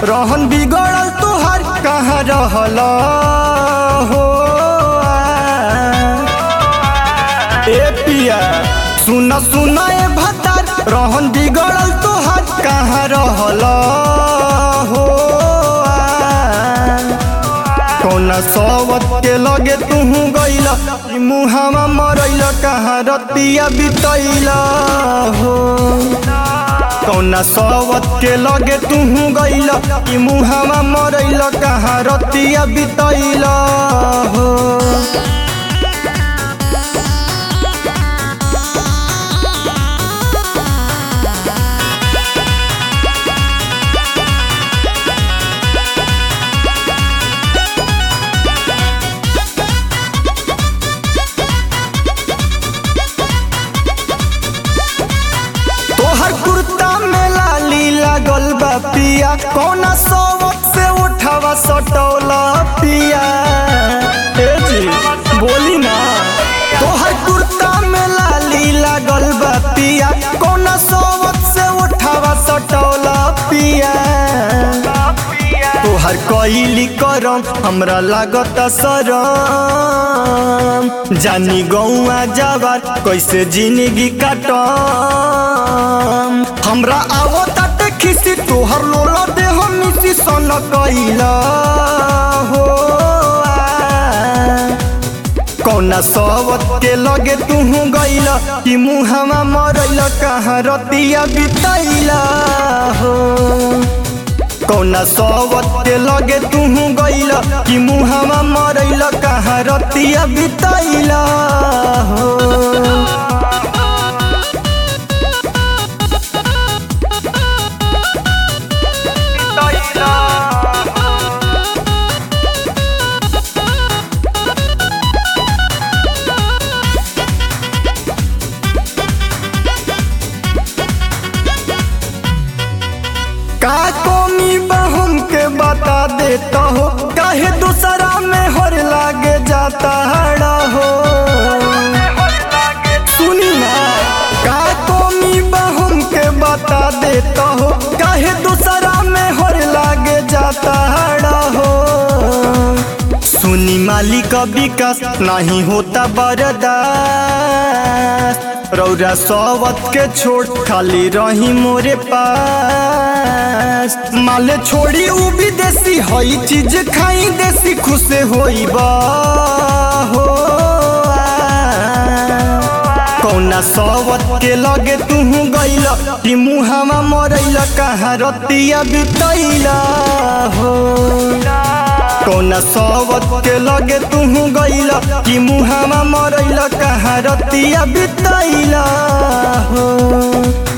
रहन बिगड़ल तोहर कहाँ रहल हो ए पिया सुन सुन ए भतार रहन बिगड़ल तोहर कहाँ रहल हो कौना सवत के लगे तुहू गइल ई मुहावा मरैल कहाँ रतिया बितैल हो कौना सवत के लगे तुहू गइल ई मुहावा मरैल कहाँ रतिया बितैल हो तोहर कुर्ता में लाली लागल बा पिया कौना सवत से उठावा सटौला पिया ए जी बोली ना तोहर कुर्ता में लाली लागल बा पिया कौना सवत से उठावा सटौला पिया तोहर कईली करम हमरा लागत सरम जानी गौआ जावर कैसे जिंदगी काटम हमरा आवो ताटे खिसी तोहर लोला देह मिसी सन कैला हो कौना सवत के लगे तुहू गइल कि मुहावा मरैल कहाँ रतिया बितैला हो कौना सवत के लगे तुहू गइल कि मुहावा मरैल कहाँ रतिया बितैल हो का कमी बहम के बता देता हो काहे दूसरा में हर लागे जाता हड़ा हो सुनी ना का कमी बहम के बता देता हो काहे दूसरा में हर लागे जाता हड़ा हो सुनी मालिक विकास नहीं होता बरदास रौरा सवत के छोड़ खाली रही मोरे पास माले छोड़ी उ विदेशी हई चीज खाई देसी खुश होई बा हो कौना सवत के लगे तुहू गइल कि मुहावा मरैल कहाँ रतिया बितैला हो कौना सवत के लगे तुहू गइल कि मुहावा मरैल कहाँ रतिया बितैला हो